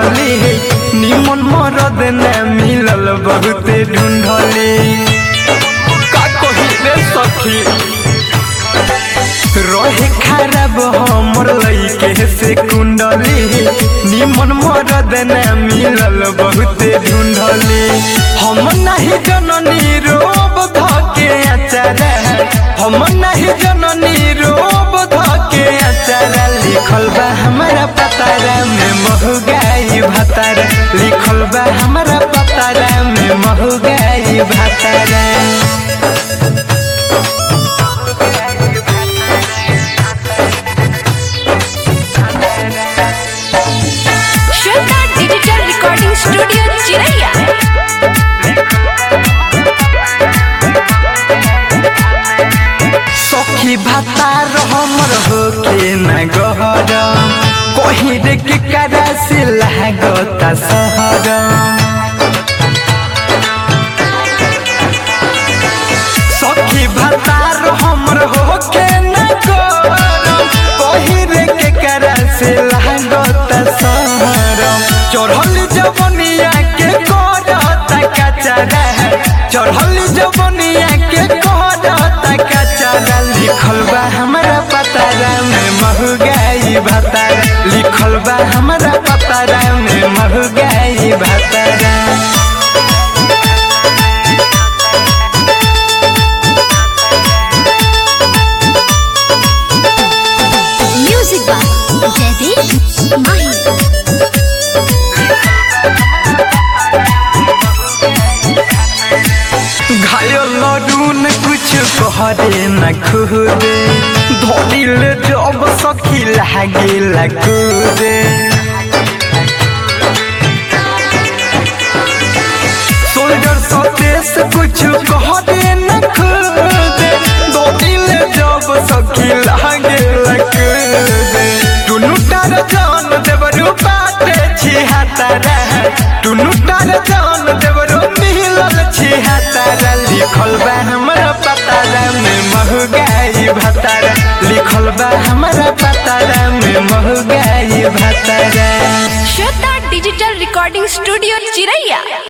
ढूंढली निमन मरद न मिलल बहुते ढूंढली का कही रे सखी रहे खराब हमर लइके से कुंडली निमन मरद न मिलल बहुते ढूंढली हम नहीं जननी रोब धके अचार हम नहीं जननी रोब धके अचार लिखल बा हमारा पतारा में महगाई भतारा लिखल बा हमारा पतारा में महगाई भतारा श्वेता डिजिटल रिकॉर्डिंग स्टूडियो चिरैया सखी भातार हमर होके न गहर कहीं रे के करा से लागता सहर सखी भातार हमर होके न गहर कहीं रे के करा से लागता सहर चढ़ल जवनिया के करता कचरा चढ़ल जवनिया के करता कचरा लिखल बा हमारा पतारा में महगाई भतारा लिखल बा हमारा पतारा में महगाई भतारा म्यूजिक बाय जयदीप माही घायल लडून कुछ कहरे न खुदे धोलिल जब सखी लागे लगुदे सोल्जर सतेस कुछ कहरे न खुदे धोलिल जब सखी लागे लगुदे टुनु तार जान देवरु पाते छी हातारा टुनु तार जान देवरु मिलल छी हातारा लिखल बा हमरा पतारा में महगाई भतारा लिखल बा हमरा पतारा में महगाई भतारा श्वेता डिजिटल रिकॉर्डिंग स्टूडियो चिरैया